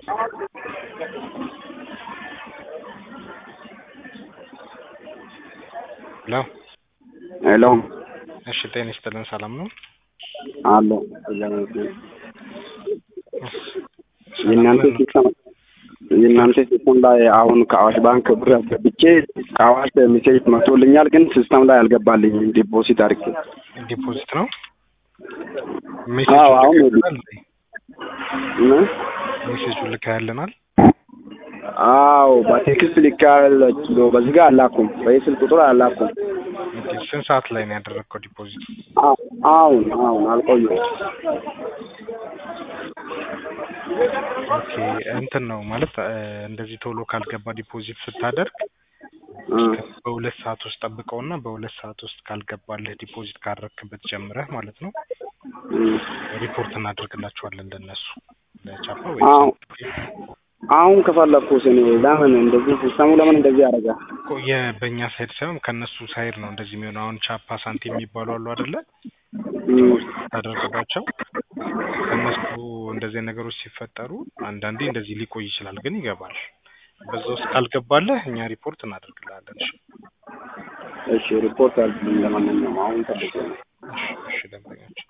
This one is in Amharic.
ሄሎ ሄሎ እሺ፣ ጤና ይስጥልን። ሰላም ነው? አሎ የእናንተ ሲስተም የእናንተ ሲስተም ላይ አሁን ከአዋሽ ባንክ ብር አስገብቼ ከአዋሽ ሜሴጅ መጥቶልኛል፣ ግን ሲስተም ላይ አልገባልኝም። ዲፖዚት አድርጌ ዲፖዚት ነው አዎ፣ አሁን ምን? ሜሴጁ ልካያልናል። አዎ በቴክስት ልካለሁ። በዚህ ጋር አላኩም፣ በዚህ ስልክ ቁጥር አላኩም። ስንት ሰዓት ላይ ነው ያደረግከው ዲፖዚት? አ- አሁን አሁን አልቆየሁም። ኦኬ እንትን ነው ማለት እ፣ እንደዚህ ቶሎ ካልገባ ዲፖዚት ስታደርግ እ፣ በሁለት ሰዓት ውስጥ ጠብቀውና በሁለት ሰዓት ውስጥ ካልገባልህ ዲፖዚት ካረክበት ጀምረህ ማለት ነው እ። ሪፖርት እናደርግላቸዋለን ለነሱ ለቻፓ አዎ። ወይ አሁን ከፈለኩት እኔ ለምን እንደዚህ ሲስተሙ ለምን እንደዚህ ያደርጋል? ቆየ በእኛ ሳይድ ሳይሆን ከእነሱ ሳይድ ነው እንደዚህ የሚሆነው። አሁን ቻፓ ሳንቲም የሚባሉ አሉ አይደለ? እ፣ ታደርግባቸው ከእነሱ እንደዚህ ነገሮች ሲፈጠሩ አንዳንዴ እንደዚህ ሊቆይ ይችላል፣ ግን ይገባል። በዛ ውስጥ ካልገባለህ እኛ ሪፖርት እናደርግልሃለን። እሺ እሺ ሪፖርት አድርግልኝ። ለማንኛውም አሁን ፈልጌ ነው። እሺ፣ እሺ ደንበኛችን